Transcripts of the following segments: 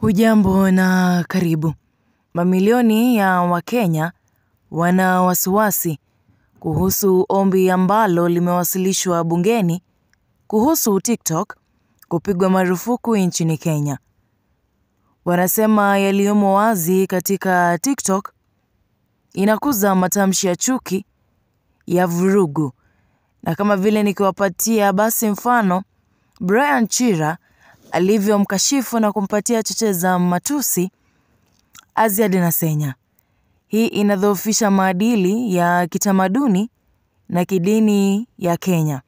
Hujambo na karibu. Mamilioni ya Wakenya wana wasiwasi kuhusu ombi ambalo limewasilishwa bungeni kuhusu TikTok kupigwa marufuku nchini Kenya. Wanasema yaliyomo wazi katika TikTok inakuza matamshi ya chuki ya vurugu. Na kama vile nikiwapatia basi mfano Brian Chira alivyomkashifu na kumpatia cheche za matusi Aziad Nasenya. Hii inadhoofisha maadili ya kitamaduni na kidini ya Kenya.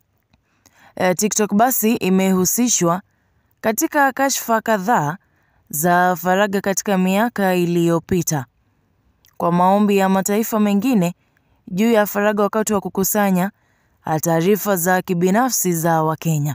E, TikTok basi imehusishwa katika kashfa kadhaa za faragha katika miaka iliyopita kwa maombi ya mataifa mengine juu ya faragha wakati wa kukusanya taarifa za kibinafsi za Wakenya.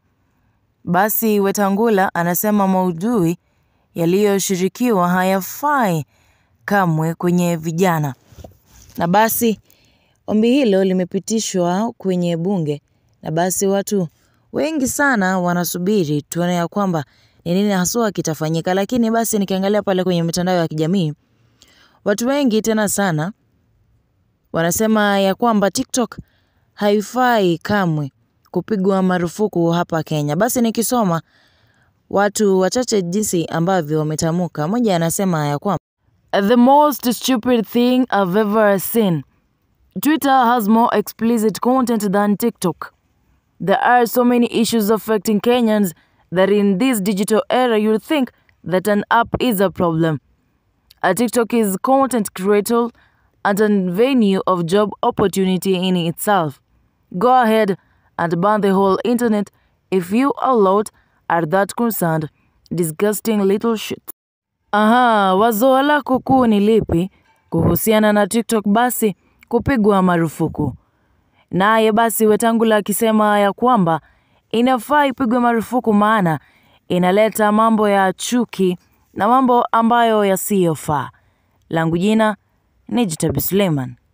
Basi Wetangula anasema maudhui yaliyoshirikiwa hayafai kamwe kwenye vijana. Na basi ombi hilo limepitishwa kwenye bunge na basi watu wengi sana wanasubiri tuone ya kwamba ni nini haswa kitafanyika, lakini basi nikiangalia pale kwenye mitandao ya kijamii watu wengi tena sana wanasema ya kwamba TikTok haifai kamwe kupigwa marufuku hapa Kenya. Basi nikisoma watu wachache jinsi ambavyo wametamuka, mmoja anasema ya kwamba the most stupid thing I've ever seen. Twitter has more explicit content than TikTok. There are so many issues affecting Kenyans that in this digital era you'd think that an app is a problem. A TikTok is content creator and a venue of job opportunity in itself. Go ahead and ban the whole internet if you a lot are that concerned. Disgusting little shit. Aha, wazo lako kuu ni lipi kuhusiana na TikTok basi kupigwa marufuku? Naye basi Wetangula akisema ya kwamba inafaa ipigwe marufuku maana inaleta mambo ya chuki na mambo ambayo yasiyofaa. Langu jina ni Jitabi Suleiman.